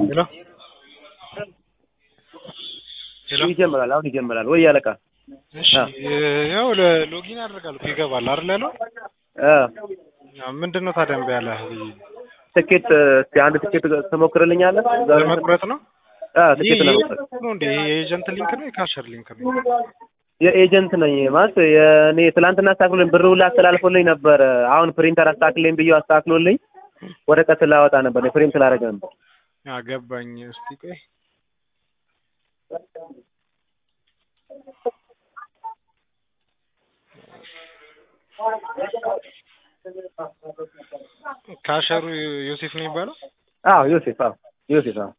ሄሎ ሄሎ ይጀምራል። አሁን ይጀምራል ወይ ያለቃ? እሺ ያው ለሎጊን ያደርጋል እኮ ይገባል አይደል ያለው አ ምንድን ነው ታዲያ እምቢ ያለህ ትኬት እስቲ አንድ ትኬት ትሞክርልኛለህ? ዛሬ ለመቁረጥ ነው አ ትኬት ለመቁረጥ ነው እንዴ የኤጀንት ሊንክ ነው የካሸር ሊንክ ነው የኤጀንት ነኝ ማለት የእኔ ትላንትና አስተካክሎልኝ ብር ሁላ አስተላልፎልኝ ነበር። አሁን ፕሪንተር አስተካክለኝ ብዬ አስተካክሎልኝ ወረቀት ላወጣ ነበር ፕሪንት ላደርግ ነበር። አገባኝ እስቲ ቆይ ካሸሩ ዮሴፍ ነው የሚባለው አዎ ዮሴፍ አዎ ዮሴፍ አዎ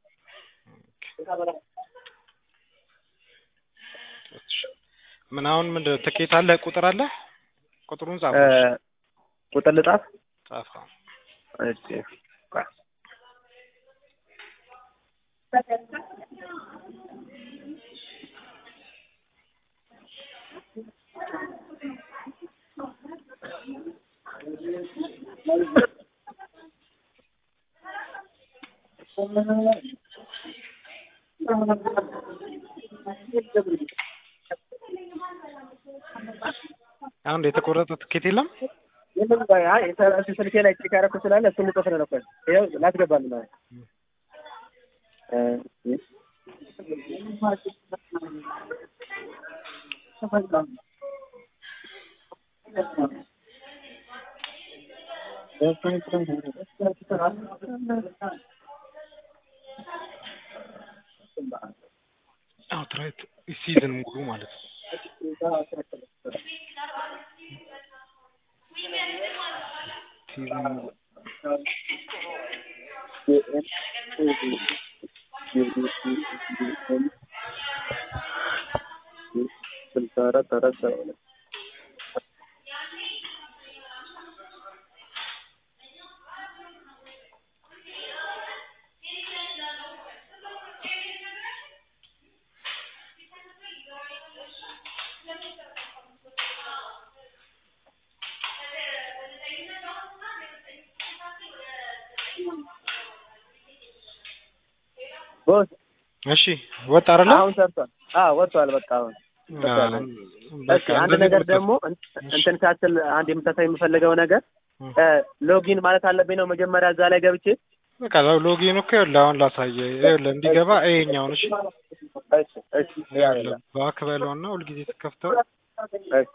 ምን አሁን ምንድን ነው ትኬት አለ ቁጥር አለ ቁጥሩን ጻፍ ቁጥር ልጻፍ ጻፍ እሺ ቆይ አሁን የተቆረጠ ትኬት የለም ምንም ቆይ አይ እዚህ ስልኬ ላይ ቼክ ያደረኩት ስላለ እሱን ልጽፍ ነው ቆይ ይኸው ላስገባልህ ነው እ አውትራይት ሲዝን ሙሉ ማለት ነው ሲዝን ሙሉ ስልሳ አራት አራት ሰባ ሁለት ቦስ እሺ ወጣ አይደለ አሁን ሰርቷል። አዎ ወጥቷል። በቃ አሁን በቃ እሺ አንድ ነገር ደግሞ እንትን ሳትል አንድ የምታሳይ የምፈልገው ነገር ሎጊን ማለት አለብኝ ነው መጀመሪያ እዛ ላይ ገብቼ በቃ ሎጊን እኮ ይኸውልህ አሁን ላሳየህ ይኸውልህ እንዲገባ ይሄኛውን እሺ እሺ እሺ ይኸውልህ ባክ በለውና ሁልጊዜ ስትከፍተው እሺ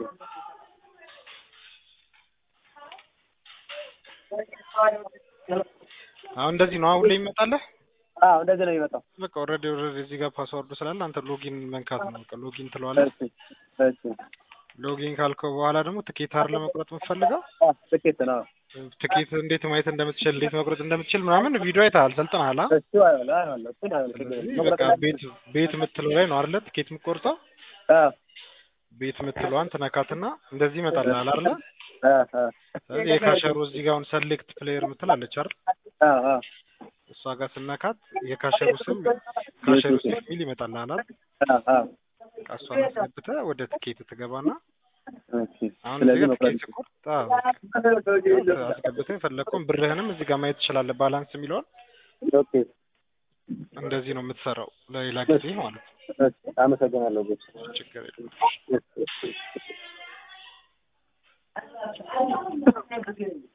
አሁን እንደዚህ ነው አሁን ላይ ይመጣልህ አዎ እንደዚህ ነው የሚመጣው። በቃ ኦልሬዲ ኦልሬዲ እዚህ ጋር ፓስወርዱ ስላለ አንተ ሎጊን መንካት ነው በቃ ሎጊን ትለዋለህ እሺ እሺ ሎጊን ካልከው በኋላ ደግሞ ትኬት አይደል መቁረጥ የምትፈልገው አ ትኬት ነው። ትኬት እንዴት ማየት እንደምትችል እንዴት መቁረጥ እንደምትችል ምናምን ቪዲዮ አይተሃል ሰልጥነሃል አ እሱ አይሆን አይሆን እሱ አይሆን ስለዚህ በቃ ቤት ቤት የምትለው ላይ ነው አይደለ ትኬት የምትቆርጠው አ ቤት የምትለዋን ትነካትና እንደዚህ ይመጣልሃል አይደለ አ አ ስለዚህ የካሸሩ እዚህ ጋር አሁን ሰሌክት ፕሌየር የምትል አለች አይደል አ አ እሷ ጋር ስነካት የካሸሩ ስም ካሸሩ ስም የሚል ይመጣልሃል አይደል አ አ በቃ እሷን አስገብተህ ወደ ትኬት ትገባና እሺ አሁን እዚህ ስለዚህ ጋር መቁረጥ ትኬት ቁርጥ አስገብተህ የፈለግከውን ብርህንም እዚህ ጋር ማየት ትችላለህ ባላንስ የሚለውን ኦኬ እንደዚህ ነው የምትሰራው ለሌላ ጊዜ ማለት ነው እሺ አመሰግናለሁ ቦስ ችግር የለም እሺ እሺ